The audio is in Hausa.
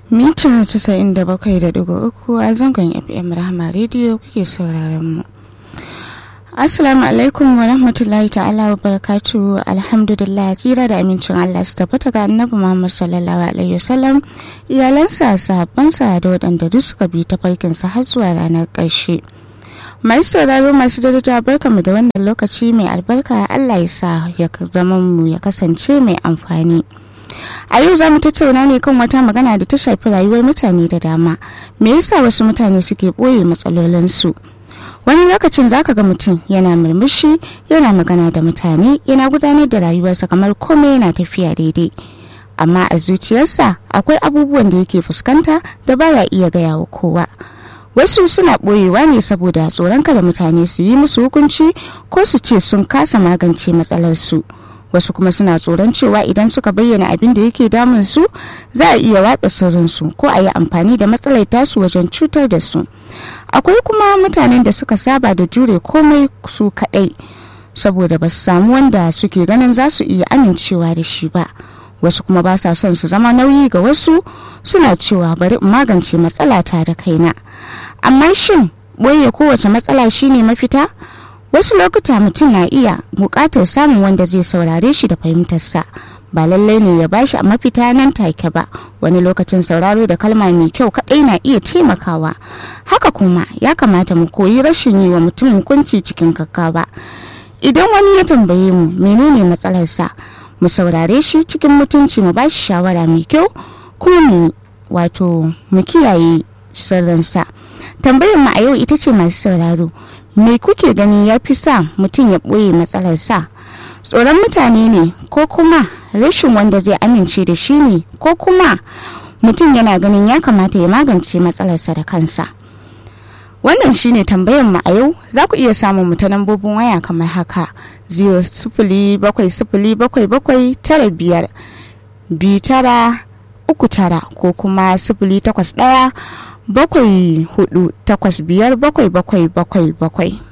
mita 97.3 a zangon fm rahama rediyo kuke sauraron mu assalamu alaikum wa rahmatullahi ta'ala wa barakatu alhamdulillah tsira da amincin allah su tabbata ga annabi muhammad sallallahu alaihi wasallam iyalansa sahabbansa da waɗanda duk suka bi ta farkinsa har zuwa ranar ƙarshe mai sauraro masu daraja barka mu da wannan lokaci mai albarka allah ya sa ya zama mu ya kasance mai amfani a yau za mu tattauna ne kan wata magana da ta shafi rayuwar mutane da dama me yasa wasu mutane suke ɓoye matsalolinsu wani lokacin zaka ga mutum yana murmushi yana magana da mutane yana gudanar da rayuwarsa kamar komai yana tafiya daidai amma a zuciyarsa akwai abubuwan da yake fuskanta da baya iya gaya wa kowa wasu suna ɓoyewa ne saboda tsoron kada mutane su yi musu hukunci ko su ce sun kasa magance matsalarsu wasu kuma suna tsoron cewa idan suka bayyana abin da yake damun su za a iya watsa sirrinsu ko a yi amfani da matsalar tasu wajen cutar da su akwai kuma mutanen da suka saba da jure komai su kaɗai saboda ba su samu wanda suke ganin za su iya amincewa da shi ba wasu kuma ba sa son su zama nauyi ga wasu suna cewa bari in magance matsalata da kaina amma shin boye kowace matsala shine mafita wasu lokuta mutum na iya buƙatar samun wanda zai saurare shi da fahimtarsa ba lallai ne ya bashi a mafita nan take ba wani lokacin sauraro da kalma mai kyau kaɗai na iya taimakawa haka kuma ya kamata mu koyi rashin yi wa mutum hukunci cikin gaggawa idan wani ya tambaye mu menene matsalarsa mu saurare shi cikin mutunci mu bashi shawara mai kyau kuma mu wato mu kiyaye sirrinsa tambayar mu a yau ita ce masu sauraro me kuke gani ya fi sa mutum ya ɓoye matsalarsa tsoron mutane ne ko kuma rashin wanda zai amince da shi ne ko kuma mutum yana ganin ya kamata ya magance matsalarsa da kansa wannan shine tambayar mu a yau za ku iya samun mu ta lambobin waya kamar haka 0 tara biyar biyu tara uku tara ko kuma sifili takwas ɗaya bakwai hudu takwas biyar bakwai bakwai bakwai bakwai